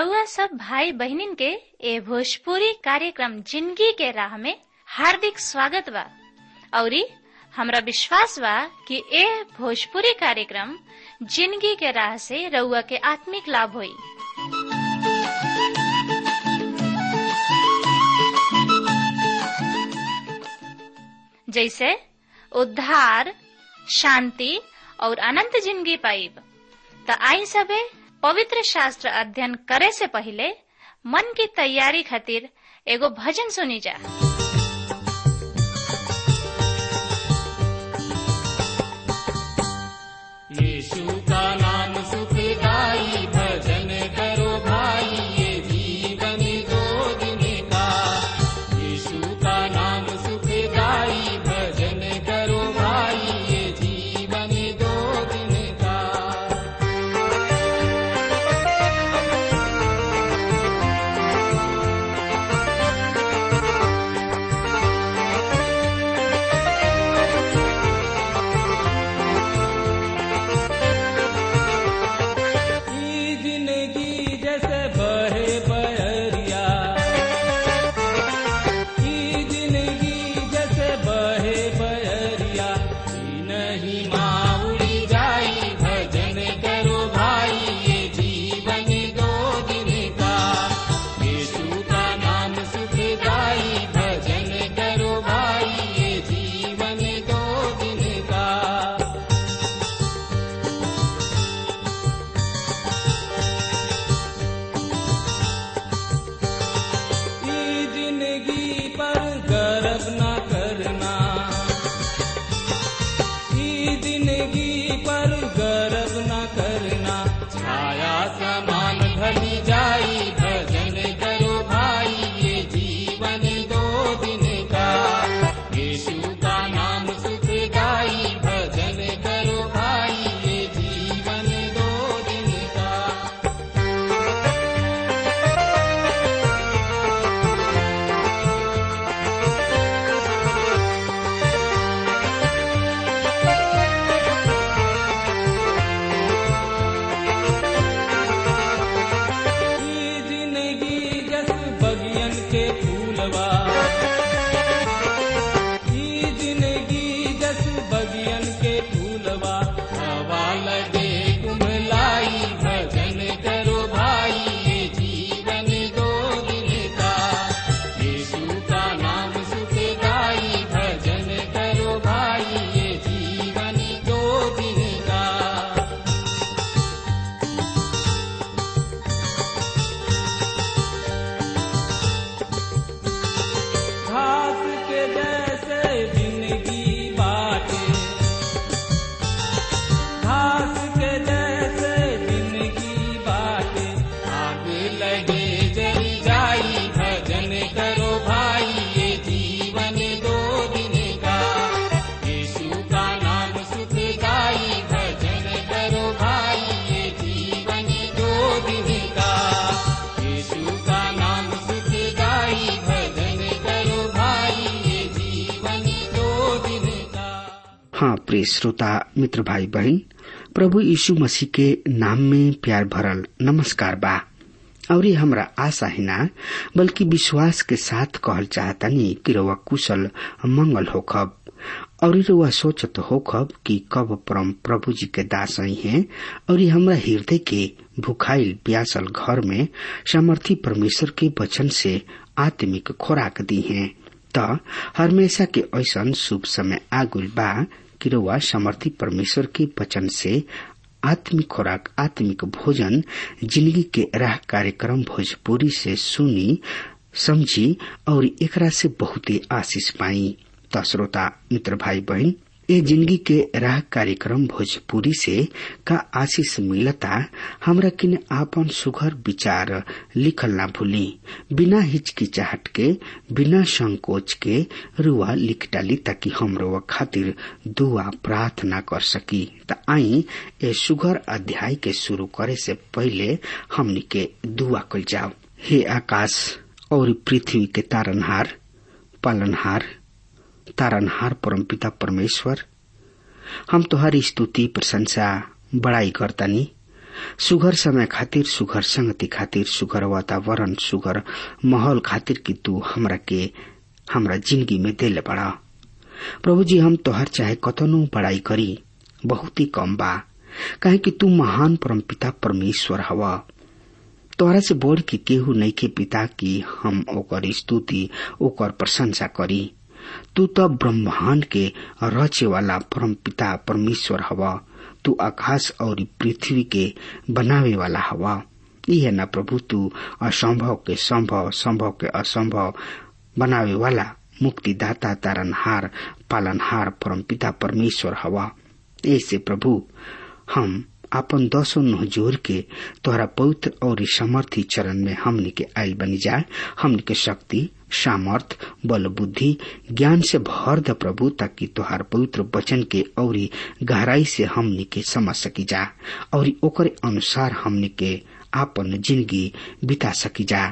रउआ सब भाई बहिनीन के ए भोजपुरी कार्यक्रम जिंदगी के राह में हार्दिक स्वागत बा औरी हमरा विश्वास बा कि ए भोजपुरी कार्यक्रम जिंदगी के राह से रउआ के आत्मिक लाभ होई जैसे उद्धार शांति और अनंत जिंदगी पाइब त आई सबे पवित्र शास्त्र अध्ययन करे से पहले मन की तैयारी खातिर एगो भजन सुनी जा यीशु का नाम सुखदाई भजन करो भाई ये जीवन दो दिन का यीशु का नाम सुखदाई भजन करो भाई ये जीवन दो दिन का ई जिंदगी जैसे बहे बहरिया ई जिंदगी जैसे बहे बहरिया ई नहीं माउड़ी जाई भजन करो भाई ये जीवन दो दिन का यीशु का नाम सुख गाई भजन करो भाई ये जीवन दो दिन का ई जिंदगी पर गर्व न करना ई जिंदगी पर गर्व न करना छाया समान ढली जाई भजन करो भाई ये जीवन दो दिन का यीशु का नाम सुख गाई भजन करो भाई ये जीवन दो दिन का ई जिंदगी जस बगियन के फूलवा ई जिंदगी जस बगियन के फूलवा हवा लगे कुमलाई भजन करो भाई ये जीवन दो दिन का यीशु का नाम सुख गाई भजन करो भाई ये जीवन दो दिन का घास के जैसे जिंदगी बाटे घास के जैसे जिंदगी बाटे आग लगे जल जाई भजन करो भाई ये जीवन दो दिन का यीशु का नाम सुख गाई भजन करो भाई ये जीवन दो दिन का यीशु का नाम सुख गाई भजन करो भाई ये जीवन दो दिन का हाँ प्रिय श्रोता मित्र भाई बहन प्रभु यीशु मसीह के नाम में प्यार भरल नमस्कार बा और ये हमरा आशा ही ना बल्कि विश्वास के साथ कहल चाहतनी कि रउआ कुशल मंगल होखब और रउआ सोचत होखब कि कब परम प्रभु जी के दास आई हैं और ये हमरा हृदय के भुखाइल प्यासल घर में सामर्थी परमेश्वर के वचन से आत्मिक खुराक दी हैं त हमेशा के ऐसन शुभ समय आगुल बा कि रउआ समर्थी परमेश्वर के वचन से आत्मिक खुराक आत्मिक भोजन जिंदगी के राह कार्यक्रम भोजपुरी से सुनी समझी और एकरा से बहुते आशीष पाई त श्रोता मित्र भाई बहन ए जिंदगी के राह कार्यक्रम भोजपुरी से का आशीष मिलता हमरा किने आपन सुघर विचार लिखल ना भूली बिना हिचकिचाहट के बिना संकोच के रुआ लिख डाली ताकि हम रुआ खातिर दुआ प्रार्थना कर सकी त आई ए सुघर अध्याय के शुरू करे से पहले हमनी के दुआ कल जाओ हे आकाश और पृथ्वी के तारनहार पालनहार तारनहार परमपिता परमेश्वर हम तुहारी स्तुति प्रशंसा बड़ाई करतानी सुघर समय खातिर सुघर संगति खातिर सुघर वातावरण सुघर माहौल खातिर कि तू हमरा के हमरा जिंदगी में दिल बड़ा प्रभु जी हम तोहर चाहे कतनो बड़ाई करी बहुत ही कम बा काहे कि तू महान परमपिता परमेश्वर हवा तोहरा से बोल के केहू नहीं के पिता की हम ओकर स्तुति ओकर प्रशंसा करी तू तो ब्रह्मांड के रचे वाला परम पिता परमेश्वर हवा तू आकाश और पृथ्वी के बनावे वाला हवा यह न प्रभु तू असंभव के संभव संभव के असंभव बनावे वाला मुक्तिदाता तारनहार पालनहार परम पिता परमेश्वर हवा ऐसे प्रभु हम आपन दसों नह जोर के तोहरा पवित्र और समर्थी चरण में हमनी के आयल बनी जाए हमनी के शक्ति सामर्थ बल बुद्धि ज्ञान से भर द प्रभु ताकि तोहार पवित्र वचन के और गहराई से हमनी के समझ सकी जा और ओकर अनुसार हमनी के आपन जिंदगी बिता सकी जा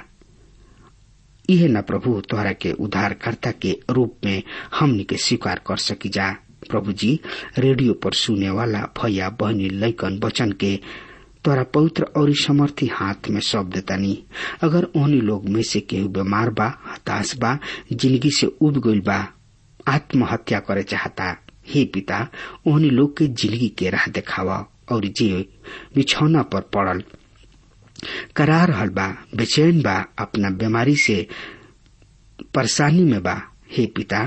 यह न प्रभु तोहरा के उद्धारकर्ता के रूप में हमनी के स्वीकार कर सकी जा प्रभु जी रेडियो पर सुने वाला भैया बहनी लैकन वचन के तोरा पवित्र और समर्थी हाथ में सौंप देतानी अगर ओहनी लोग में से केहू बीमार बा हताश बा जिंदगी से उब गईल बा आत्महत्या करे चाहता हे पिता ओहनी लोग के जिंदगी के राह देखावा और जे बिछौना पर पड़ल करा रहल बा बेचैन बा अपना बीमारी से परेशानी में बा हे पिता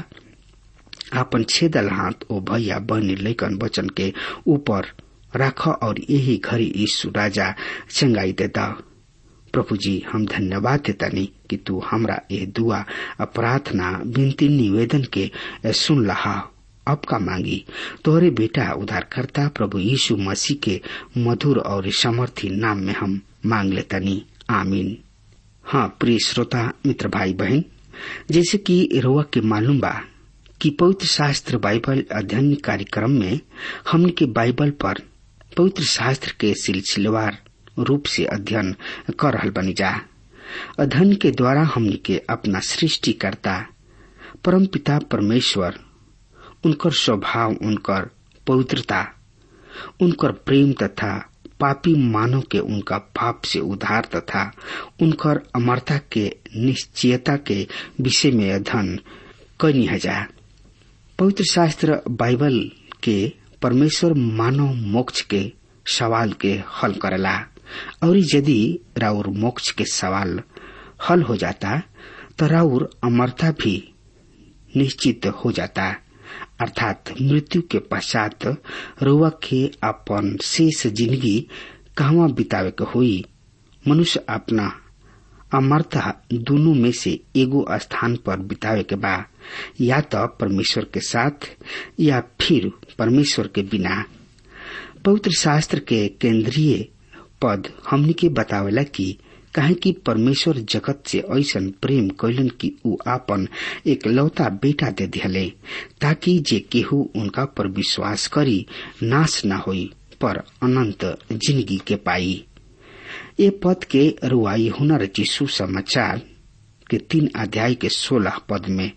आपन छेदल हाथ ओ भैया बहनी लैकन वचन के ऊपर राख और यही घड़ी यीशु राजा चंगाई देता प्रभु जी हम धन्यवाद देतानी कि तू हमरा ये दुआ प्रार्थना विनती निवेदन के सुन लहा अब का मांगी तोहरे बेटा उधारकर्ता प्रभु यीशु मसीह के मधुर और समर्थी नाम में हम मांग लेतानी आमीन हाँ प्रिय श्रोता मित्र भाई बहन जैसे कि रोआ के मालूम बा कि पवित्र शास्त्र बाइबल अध्ययन कार्यक्रम में हमने के बाइबल पर पवित्र शास्त्र के सिलसिलेवार रूप से अध्ययन कर रहल बनी जा अध्ययन के द्वारा हमने के अपना सृष्टिकर्ता परम पिता परमेश्वर उनकर स्वभाव उनकर पवित्रता उनकर प्रेम तथा पापी मानव के उनका पाप से उद्धार तथा उनकर अमरता के निश्चयता के विषय में अध्ययन करनी है जा पवित्र शास्त्र बाइबल के परमेश्वर मानव मोक्ष के सवाल के हल करेला और यदि राउर मोक्ष के सवाल हल हो जाता तो राउर अमरता भी निश्चित हो जाता अर्थात मृत्यु के पश्चात रुआ के अपन शेष जिंदगी कहवा बितावे के हुई मनुष्य अपना अमरता दोनों में से एगो स्थान पर बितावे के बा या तो परमेश्वर के साथ या फिर परमेश्वर के बिना पवित्र शास्त्र के केंद्रीय पद हमनी के बतावेला कि काहे कि परमेश्वर जगत से ऐसन प्रेम कैलन कि ऊ आपन एक लौता बेटा दे दिहले ताकि जे केहू उनका पर विश्वास करी नाश न होई पर अनंत जिंदगी के पाई ये पद के रुआई हुनर चिशु समाचार के तीन अध्याय के सोलह पद में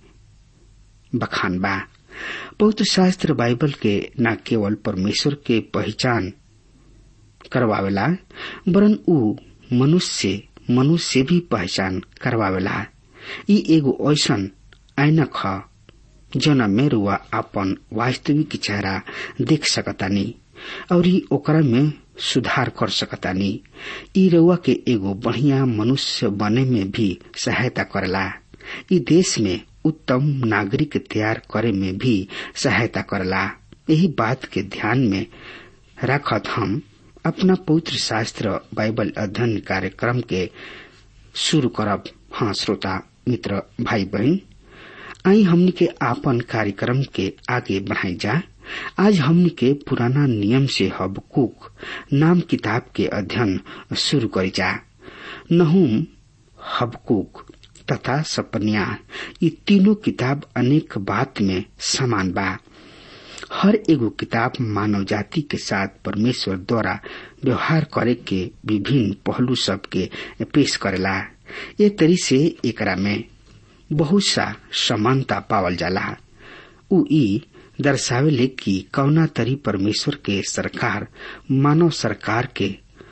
बखान बा पवित्र शास्त्र बाइबल के न केवल परमेश्वर के पहचान करवावेला वरन ऊ मनुष्य मनुष्य से भी पहचान करवावेला ई एगो ऐसन ऐनक ह जौना में रुआ अपन वास्तविक चेहरा देख सकतानी और ओकरा में सुधार कर सकतानी ई रउआ के एगो बढ़िया मनुष्य बने में भी सहायता करला ई देश में उत्तम नागरिक तैयार करे में भी सहायता करला यही बात के ध्यान में रखत हम अपना पवित्र शास्त्र बाइबल अध्ययन कार्यक्रम के शुरू करब हाँ श्रोता मित्र भाई बहन आई हमनी के आपन कार्यक्रम के आगे बढ़ाई जा आज हमनी के पुराना नियम से हबकुक नाम किताब के अध्ययन शुरू करी जा नहुम हबकुक तथा सपनिया ये तीनों किताब अनेक बात में समान बा हर एगो किताब मानव जाति के साथ परमेश्वर द्वारा व्यवहार करे के विभिन्न पहलू सब के पेश करेला ये तरी से एकरा में बहुत सा समानता पावल जाला उ ई दर्शावेले कि कौना तरी परमेश्वर के सरकार मानव सरकार के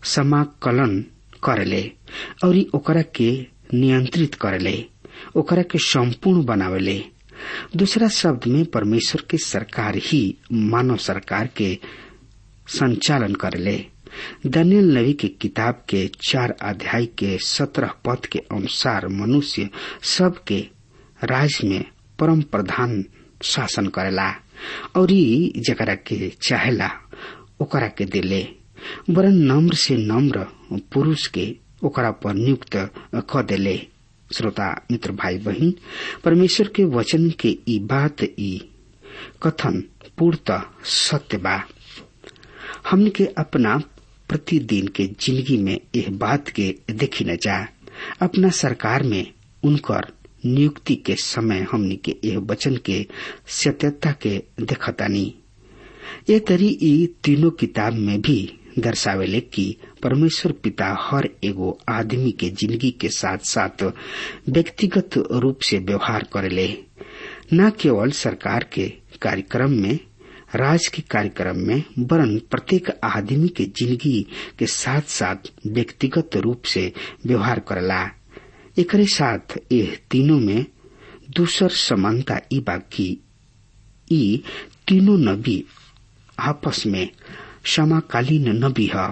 समाकलन करेले और ओकरा के नियंत्रित करेले ओकरा के संपूर्ण बनावेले दूसरा शब्द में परमेश्वर के सरकार ही मानव सरकार के संचालन करेले दानियल नबी के किताब के चार अध्याय के सत्रह पद के अनुसार मनुष्य सबके राज में परम प्रधान शासन करेला और जकरा के चाहेला ओकरा के दिले वरन नम्र से नम्र पुरुष के ओकरा पर नियुक्त क देले श्रोता मित्र भाई बहन परमेश्वर के वचन के ई बात ई कथन पूर्णतः सत्य बा हमन के अपना प्रतिदिन के जिंदगी में यह बात के देखी न जा अपना सरकार में उनकर नियुक्ति के समय हमनी के यह वचन के सत्यता के देखतानी ये तरी ई तीनों किताब में भी दर्शावेले कि परमेश्वर पिता हर एगो आदमी के जिंदगी के साथ साथ व्यक्तिगत रूप से व्यवहार करेले न केवल सरकार के कार्यक्रम में राज के कार्यक्रम में वरन प्रत्येक आदमी के जिंदगी के साथ साथ व्यक्तिगत रूप से व्यवहार करेला एकरे साथ यह तीनों में दूसर समानता ई बाकी ई तीनों नबी आपस में समाकालीन नबी है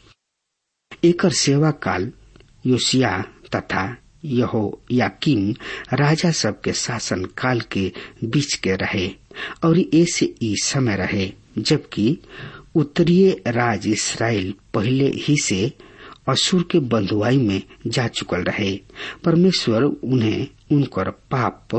एकर सेवा काल योसिया तथा यहो याकिम राजा सब के शासन काल के बीच के रहे और ऐसे ई समय रहे जबकि उत्तरीय राज इसराइल पहले ही से असुर के बंधुआई में जा चुकल रहे परमेश्वर उन्हें उनकर पाप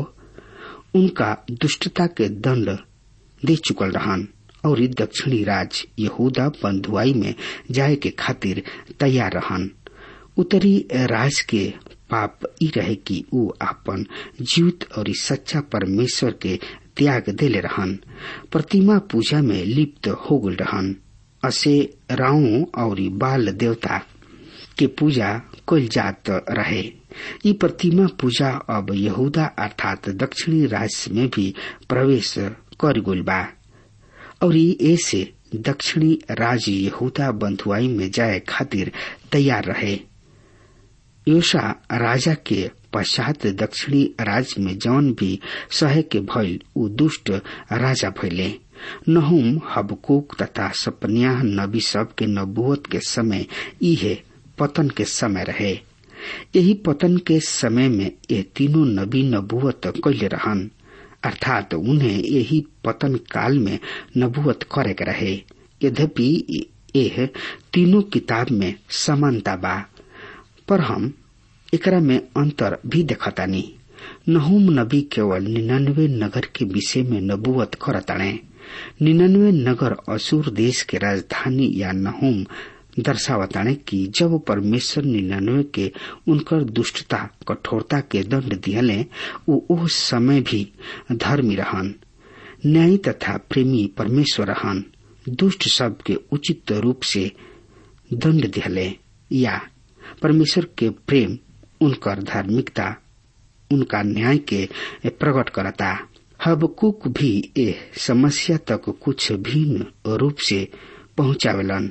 उनका दुष्टता के दंड दे चुकल रहन और दक्षिणी राज यहूदा बंधुआई में जाए के खातिर तैयार रहन उत्तरी राज के पाप ई रहे कि ऊ अपन जीवित और सच्चा परमेश्वर के त्याग देले रहन प्रतिमा पूजा में लिप्त हो गल रहन असे राव और बाल देवता के पूजा कल जात रहे ये प्रतिमा पूजा अब यहूदा अर्थात दक्षिणी राज्य में भी प्रवेश कर गुल बा और ऐसे दक्षिणी राज्य यहूदा बंधुआई में जाए खातिर तैयार रहे योशा राजा के पश्चात दक्षिणी राज्य में जौन भी सहे के भइल उ दुष्ट राजा भइले नहुम हबकूक तथा सपनिया नबी सब के नबुवत के समय इहे पतन के समय रहे यही पतन के समय में ये तीनों नबी नबुवत कैले रहन अर्थात उन्हें यही पतन काल में नबुवत करे के रहे यद्यपि यह तीनों किताब में समानता बा पर हम एकरा में अंतर भी देखतानी नहुम नबी केवल निन्यानवे नगर के विषय में नबुवत करताणे निन्यानवे नगर असुर देश के राजधानी या नहुम दर्शावताणे कि जब परमेश्वर निन्यानवे के उनकर दुष्टता कठोरता के दंड दियले वो उस समय भी धर्मी रहन न्यायी तथा प्रेमी परमेश्वर रहन दुष्ट सब के उचित रूप से दंड दिहले या परमेश्वर के प्रेम उनकर धार्मिकता उनका न्याय के प्रकट करता हबकुक भी ए समस्या तक कुछ भिन्न रूप से पहुंचावेलन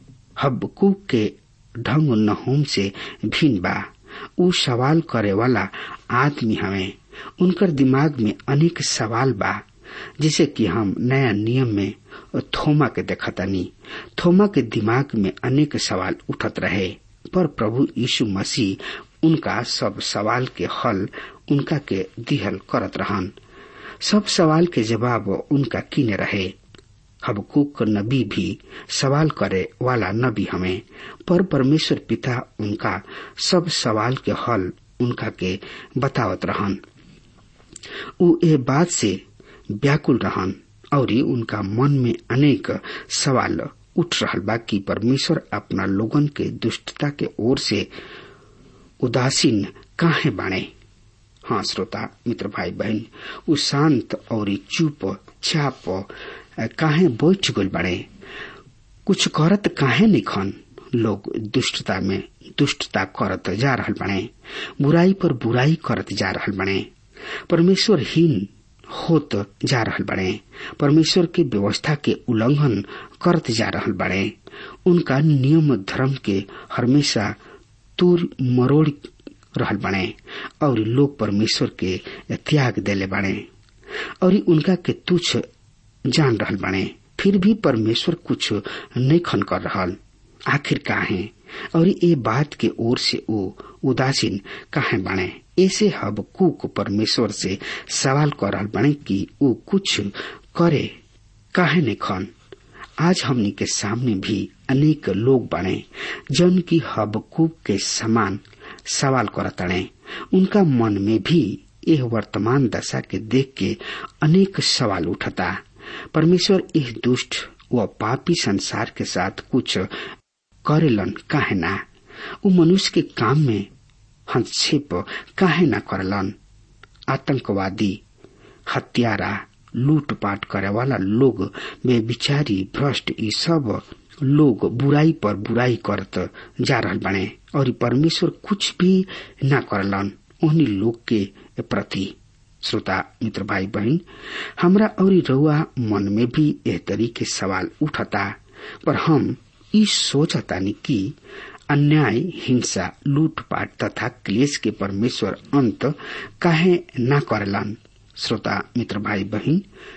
हबकुक के ढंग नहुम से भिन्न बा उ सवाल करे वाला आदमी हमें उनकर दिमाग में अनेक सवाल बा जिसे कि हम नया नियम में थोमा के देखतानी थोमा के दिमाग में अनेक सवाल उठत रहे पर प्रभु यीशु मसीह उनका सब सवाल के हल उनका के दिहल करत रहन सब सवाल के जवाब उनका किने रहे हबकुक नबी भी सवाल करे वाला नबी हमें पर परमेश्वर पिता उनका सब सवाल के हल उनका के बतावत रहन उ ए बात से व्याकुल रहन और उनका मन में अनेक सवाल उठ रहल बा कि परमेश्वर अपना लोगन के दुष्टता के ओर से उदासीन काहे बाणे हाँ श्रोता मित्र भाई बहन उ शांत और चुप चाप काहे बैठ गल बाड़े कुछ करत काहे निखन लोग दुष्टता में दुष्टता करत जा रहल बने बुराई पर बुराई करत जा रहल बने परमेश्वर हीन होत जा रहल बड़े परमेश्वर के व्यवस्था के उल्लंघन करत जा रहल बड़े उनका नियम धर्म के हमेशा तूर मरोड़ रहल बने और लोग परमेश्वर के त्याग देले बने और उनका के तुच्छ जान रहल बने फिर भी परमेश्वर कुछ नहीं खन कर रहल आखिर काहे और ये बात के ओर से वो उदासीन काहे बने ऐसे हब कुक परमेश्वर से सवाल कर रहल बने कि वो कुछ करे काहे नहीं खन आज हमनी के सामने भी अनेक लोग बने जन की हबकूब के समान सवाल करतड़े उनका मन में भी यह वर्तमान दशा के देख के अनेक सवाल उठता परमेश्वर इस दुष्ट व पापी संसार के साथ कुछ करेलन काहे ना उ मनुष्य के काम में हस्तक्षेप काहे ना करलन आतंकवादी हत्यारा लूटपाट करे वाला लोग बेविचारी भ्रष्ट ई सब लोग बुराई पर बुराई करत जा रहल बने और परमेश्वर कुछ भी न करलन उन्हीं लोग के प्रति श्रोता मित्र भाई बहन हमरा और रउआ मन में भी एह तरीके सवाल उठता पर हम ई सोचतानी कि अन्याय हिंसा लूटपाट तथा क्लेश के परमेश्वर अंत काहे न करलन श्रोता मित्र भाई बहन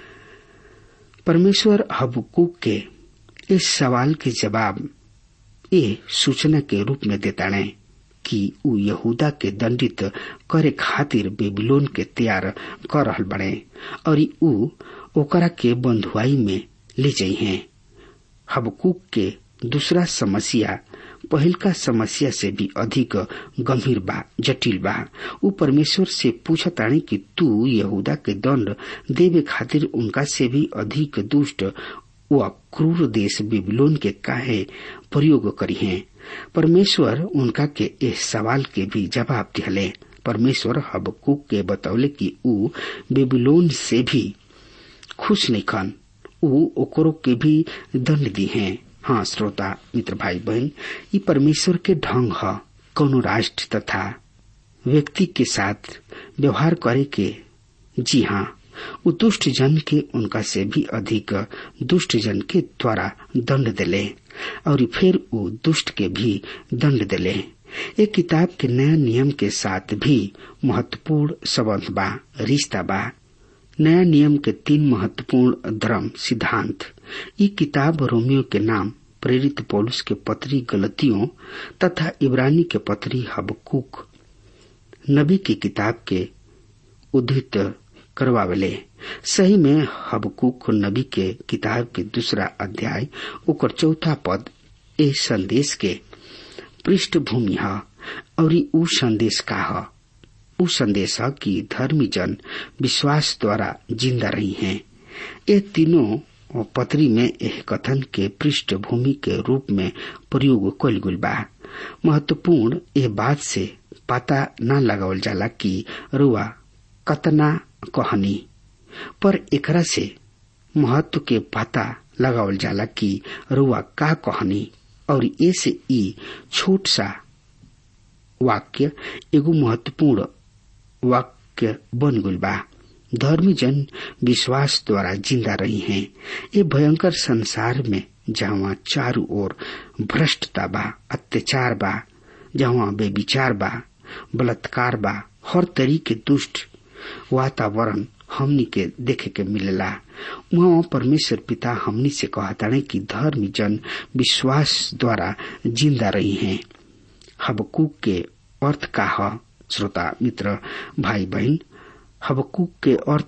परमेश्वर हबकूक के इस सवाल के जवाब ये सूचना के रूप में देता ने कि उ यहूदा के दंडित करे खातिर बेबीलोन के तैयार कर रहल बड़े और उ ओकरा के बंधुआई में ले जाइ हैं हबकूक के दूसरा समस्या पहिल का समस्या से भी अधिक गंभीर बा जटिल बा उ परमेश्वर से पूछतानी कि तू यहूदा के दंड देवे खातिर उनका से भी अधिक दुष्ट व क्रूर देश बिबलोन के काहे प्रयोग करी हैं परमेश्वर उनका के इस सवाल के भी जवाब दिहले परमेश्वर हबकूक के बतौले कि उ बेबीलोन से भी खुश नहीं खन उ ओकरो के भी दंड दी हैं हाँ श्रोता मित्र भाई बहन ये परमेश्वर के ढंग है कोनो राष्ट्र तथा व्यक्ति के साथ व्यवहार करे के जी हाँ उ दुष्ट जन के उनका से भी अधिक दुष्ट जन के द्वारा दंड दिले और फिर वो दुष्ट के भी दंड दिले एक किताब के नया नियम के साथ भी महत्वपूर्ण संबंध बा रिश्ता बा नया नियम के तीन महत्वपूर्ण धर्म सिद्धांत ये किताब रोमियो के नाम प्रेरित पौलुस के पत्री गलतियों तथा इब्रानी के पत्री हबकूक नबी की किताब के उद्धृत करवावले सही में हबकूक नबी के किताब के दूसरा अध्याय ओकर चौथा पद ए संदेश के पृष्ठभूमि है और उ संदेश का है उ संदेश है कि धर्मी जन विश्वास द्वारा जिंदा रही हैं ये तीनों पत्री में यह कथन के पृष्ठभूमि के रूप में प्रयोग कल गुल बा महत्वपूर्ण ये बात से पता न लगावल जाला कि रुआ कतना कहनी पर एकरा से महत्व के पता लगावल जाला कि रुआ का कहनी और ऐसे ई छोट सा वाक्य एगो महत्वपूर्ण वाक्य बन गुल बा धर्मी जन विश्वास द्वारा जिंदा रही हैं ये भयंकर संसार में जहाँ चारों ओर भ्रष्टता बा अत्याचार बा जहाँ बेविचार बा बलात्कार बा हर तरीके दुष्ट वातावरण हमनी के देखे के मिलेला वहाँ परमेश्वर पिता हमनी से कहता कि धर्मी जन विश्वास द्वारा जिंदा रही हैं हबकूक के अर्थ का है श्रोता मित्र भाई बहन हबकूक के अर्थ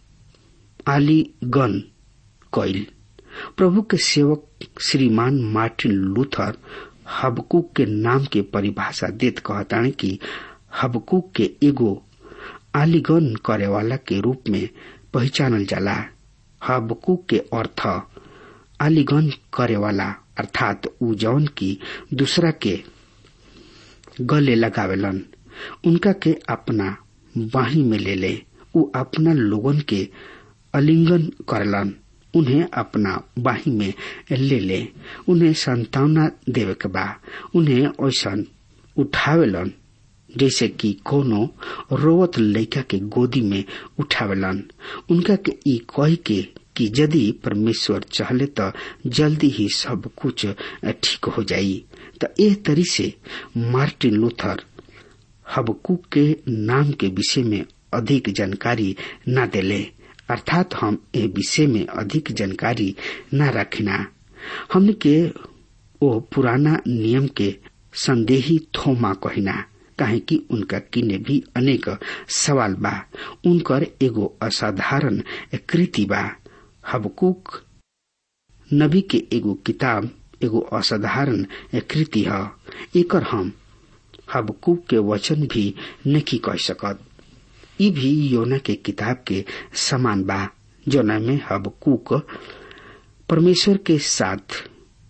आलीगन कैल प्रभु के सेवक श्रीमान मार्टिन लूथर हबकूक के नाम के परिभाषा देत कहता कि हबकूक के एगो आलिगन करे वाला के रूप में पहचानल जाला हबकूक के अर्थ आलिगन करे वाला अर्थात उ जौन की दूसरा के गले लगावेलन उनका के अपना बाही में ले ले उ अपना लोगन के अलिंगन करलन उन्हें अपना बाही में ले ले उन्हें संतावना देवे के बा उन्हें ऐसा उठावेलन जैसे कि कोनो रोवत लड़का के गोदी में उठावेलन उनका के ई कह के कि यदि परमेश्वर चाहले तो जल्दी ही सब कुछ ठीक हो जाई तो ए तरी से मार्टिन लूथर हबकुक के नाम के विषय में अधिक जानकारी न देले अर्थात हम ए विषय में अधिक जानकारी न रखना हमने के ओ पुराना नियम के संदेही थोमा कहिना काहे कि उनका किने भी अनेक सवाल बा उनकर एगो असाधारण कृति बा हबकुक नबी के एगो किताब एगो असाधारण कृति ह एकर हम हबकुक के वचन भी नहीं कह सकत ई भी योना के किताब के समान बा जोना में हबकुक परमेश्वर के साथ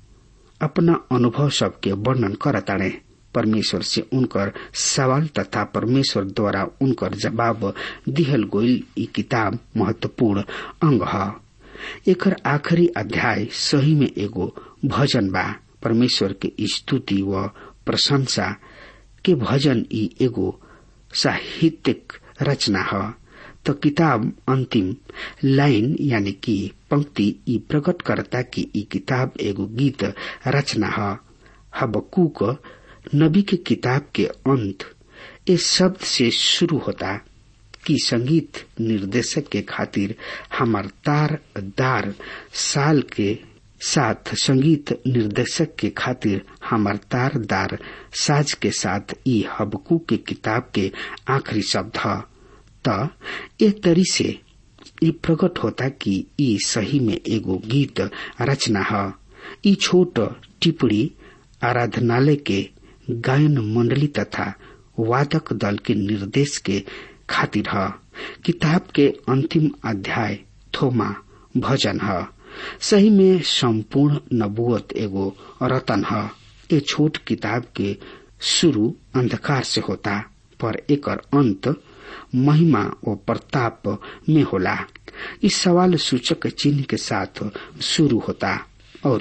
अपना अनुभव सबके वर्णन करताड़े परमेश्वर से उनकर सवाल तथा परमेश्वर द्वारा उनकर जवाब दिहल गोइल ई किताब महत्वपूर्ण अंग ह एकर आखिरी अध्याय सही में एगो भजन बा परमेश्वर के स्तुति व प्रशंसा के भजन ई एगो साहित्यिक रचना ह तो किताब अंतिम लाइन यानी कि पंक्ति ई प्रकट करता कि ई किताब एगो गीत रचना ह हबकूक नबी के किताब के अंत इस शब्द से शुरू होता कि संगीत निर्देशक के खातिर हमार तार दार साल के साथ संगीत निर्देशक के खातिर हमार तार दार साज के साथ ई हबकू के किताब के आखिरी शब्द ह त ए तरी से ई प्रकट होता कि ई सही में एगो गीत रचना ह ई छोट टिप्पणी आराधनालय के गायन मंडली तथा वादक दल के निर्देश के खातिर ह किताब के अंतिम अध्याय थोमा भजन ह सही में संपूर्ण नबुअत एगो रतन ह ए छोट किताब के शुरू अंधकार से होता पर एकर अंत महिमा और प्रताप में होला इस सवाल सूचक चिन्ह के साथ शुरू होता और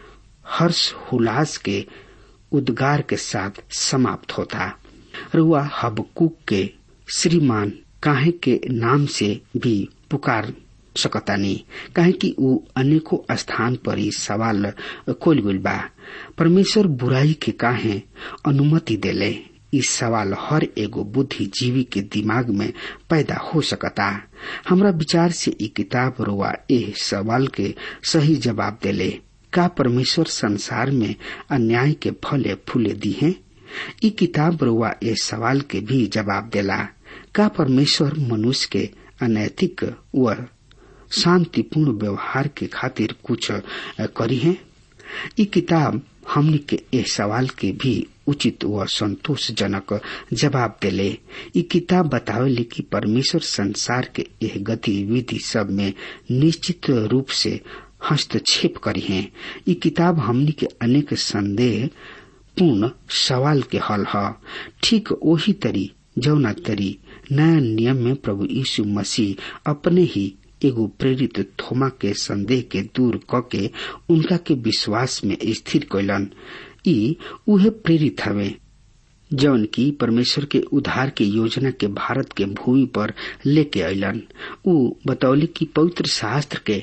हर्ष हुलास के उद्गार के साथ समाप्त होता रुआ हबकुक के श्रीमान काहे के नाम से भी पुकार सकतानी काहे कि ऊ अनेको स्थान पर ही सवाल खोल गुल बा परमेश्वर बुराई के काहे अनुमति देले इस सवाल हर एगो बुद्धिजीवी के दिमाग में पैदा हो सकता हमरा विचार से ई किताब रुआ ए सवाल के सही जवाब देले का परमेश्वर संसार में अन्याय के फले फूले दी हैं ई किताब रुआ ए सवाल के भी जवाब देला का परमेश्वर मनुष्य के अनैतिक व शांतिपूर्ण व्यवहार के खातिर कुछ करी है ई किताब हमनी के ए सवाल के भी उचित व संतोषजनक जवाब देले ई किताब बतावेले कि परमेश्वर संसार के यह गतिविधि सब में निश्चित रूप से हस्तक्षेप करी है ई किताब हमनी के अनेक संदेह पूर्ण सवाल के हल ह ठीक वही तरी जौना तरी नया नियम में प्रभु यीशु मसीह अपने ही एगो प्रेरित थोमा के संदेह के दूर क के उनका के विश्वास में स्थिर कैलन ई उहे प्रेरित हवे जौन की परमेश्वर के उद्धार के योजना के भारत के भूमि पर लेके अलन ऊ बतौली कि पवित्र शास्त्र के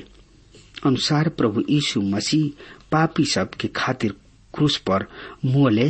अनुसार प्रभु यीशु मसीह पापी सब के खातिर क्रूस पर मोले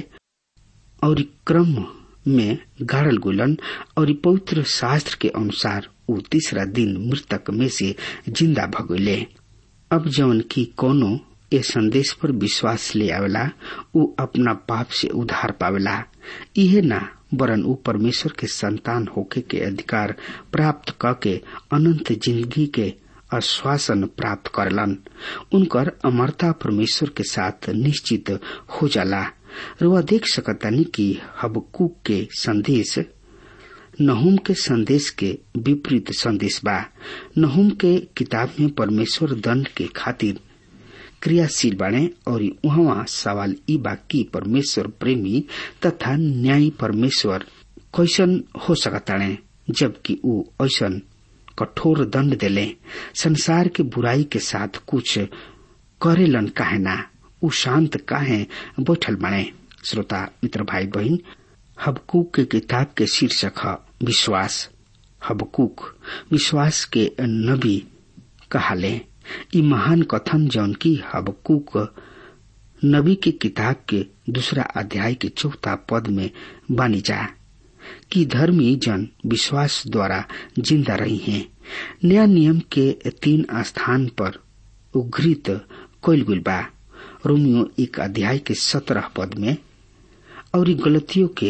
और क्रम में गाड़ल गुलन और पवित्र शास्त्र के अनुसार ऊ तीसरा दिन मृतक में से जिंदा भगोले अब जवन की कोनो ए संदेश पर विश्वास ले आवेला ऊ अपना पाप से उधार पावेला इहे ना वरन ऊ परमेश्वर के संतान होके के अधिकार प्राप्त क के अनंत जिंदगी के आश्वासन प्राप्त करलन उनकर अमरता परमेश्वर के साथ निश्चित हो जाला रुआ देख सकतानी कि हबकूक के संदेश नहुम के संदेश के विपरीत संदेश बा नहुम के किताब में परमेश्वर दंड के खातिर क्रियाशील बाणे और वहाँ सवाल ई बा कि परमेश्वर प्रेमी तथा न्यायी परमेश्वर कैसन हो सकताणे जबकि ऊ ऐसन कठोर दंड देले संसार के बुराई के साथ कुछ करेलन काहे ना ऊ शांत काहे बैठल बने श्रोता मित्र भाई बहन हबकूक के किताब के शीर्षक है विश्वास हबकूक विश्वास के नबी कहाले ई महान कथन जौन की हबकूक नबी के किताब के दूसरा अध्याय के चौथा पद में बानी जा कि धर्मी जन विश्वास द्वारा जिंदा रही हैं नया नियम के तीन स्थान पर उघृत कोयल गुल बा रोमियो एक अध्याय के सत्रह पद में और गलतियों के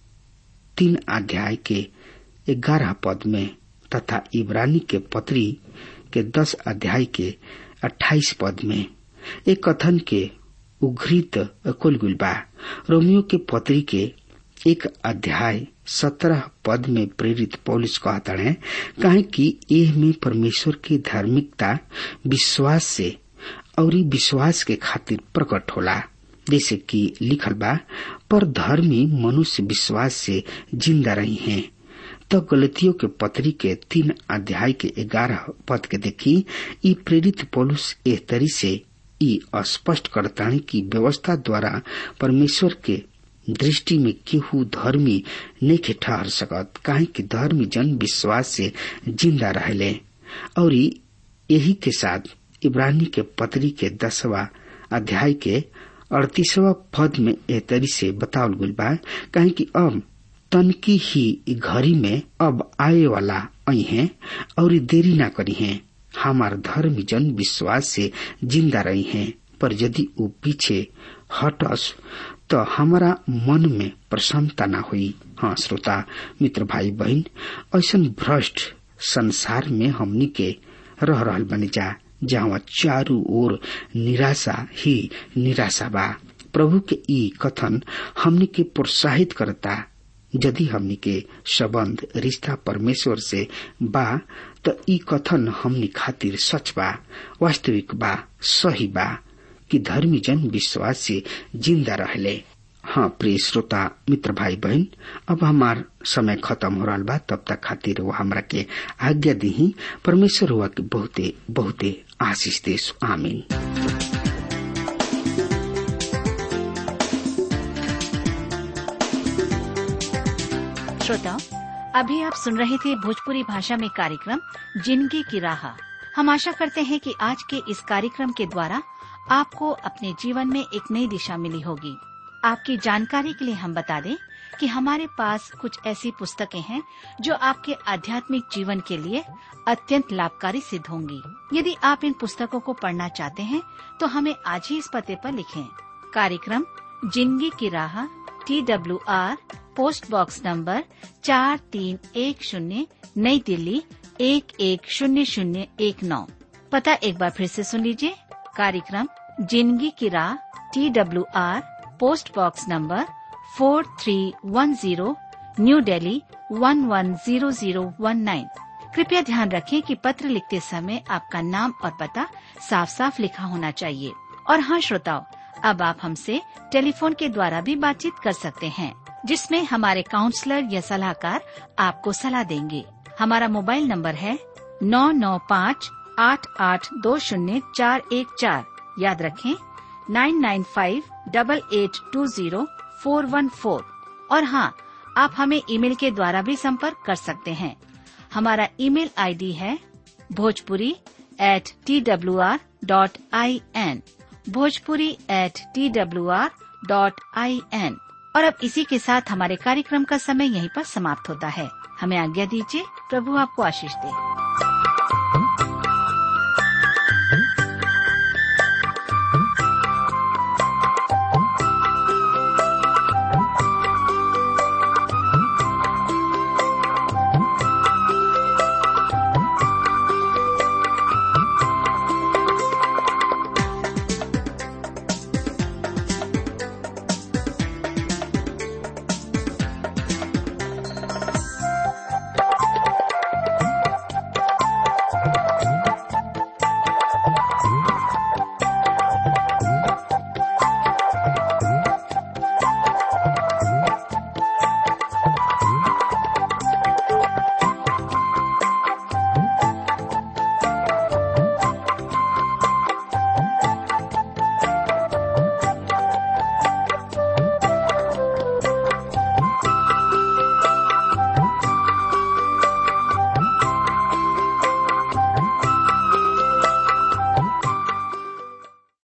तीन अध्याय के ग्यारह पद में तथा इब्रानी के पत्री के दस अध्याय के अट्ठाईस पद में एक कथन के उघृत कुलगुल बा रोमियो के पत्री के एक अध्याय सत्रह पद में प्रेरित पौलिस कहता है कहे कि एह में परमेश्वर की धार्मिकता विश्वास से और विश्वास के खातिर प्रकट होला जैसे कि लिखल बा पर धर्मी मनुष्य विश्वास से जिंदा रही हैं तो गलतियों के पत्री के तीन अध्याय के ग्यारह पद के देखी ई प्रेरित पौलुस एह तरी से ई स्पष्ट करता है कि व्यवस्था द्वारा परमेश्वर के दृष्टि में केहू धर्मी नहीं के ठहर सकत काहे कि धर्मी जन विश्वास से जिंदा रहले और यही के साथ इब्रानी के पत्री के दसवा अध्याय के अड़तीसवा पद में एह तरी से बतावल गुल बा काहे कि अब तनकी ही घड़ी में अब आए वाला आई हैं और देरी ना करी हैं हमार धर्म जन विश्वास से जिंदा रही हैं पर यदि वो पीछे हटस तो हमारा मन में प्रसन्नता ना हुई हाँ श्रोता मित्र भाई बहन ऐसा भ्रष्ट संसार में हमनी के रह रहल बनी जा जहाँ चारू ओर निराशा ही निराशा बा प्रभु के ई कथन हमनी के प्रोत्साहित करता यदि हमनी के संबंध रिश्ता परमेश्वर से बा त ई कथन हमनी खातिर सच बा वास्तविक बा सही बा कि धर्मी जन विश्वास से जिंदा रहले हाँ प्रिय श्रोता मित्र भाई बहन अब हमार समय खत्म हो रहा बा तब तक खातिर वो हमरा के आज्ञा दी परमेश्वर हुआ के बहुते बहुते आशीष देश आमीन श्रोताओं अभी आप सुन रहे थे भोजपुरी भाषा में कार्यक्रम जिंदगी की राह हम आशा करते हैं कि आज के इस कार्यक्रम के द्वारा आपको अपने जीवन में एक नई दिशा मिली होगी आपकी जानकारी के लिए हम बता दें कि हमारे पास कुछ ऐसी पुस्तकें हैं जो आपके आध्यात्मिक जीवन के लिए अत्यंत लाभकारी सिद्ध होंगी यदि आप इन पुस्तकों को पढ़ना चाहते हैं तो हमें आज ही इस पते पर लिखें कार्यक्रम Zindagi Ki Raah T W R post box number चार तीन एक शून्य नई दिल्ली एक एक शून्य शून्य एक नौ पता एक बार फिर से सुन लीजिए कार्यक्रम Zindagi Ki Raah T W R post box number four three one zero New Delhi one one zero zero one nine कृपया ध्यान रखें कि पत्र लिखते समय आपका नाम और पता साफ साफ लिखा होना चाहिए और हाँ श्रोताओं अब आप हमसे टेलीफोन के द्वारा भी बातचीत कर सकते हैं जिसमें हमारे काउंसलर या सलाहकार आपको सलाह देंगे हमारा मोबाइल नंबर है नौ नौ पाँच आठ आठ दो शून्य चार एक चार याद रखें nine nine five double eight two zero four one four और हाँ आप हमें ईमेल के द्वारा भी संपर्क कर सकते हैं हमारा ईमेल आईडी है Bhojpuri at T W R dot I N Bhojpuri at T W R dot I N और अब इसी के साथ हमारे कार्यक्रम का समय यहीं पर समाप्त होता है हमें आज्ञा दीजिए प्रभु आपको आशीष दे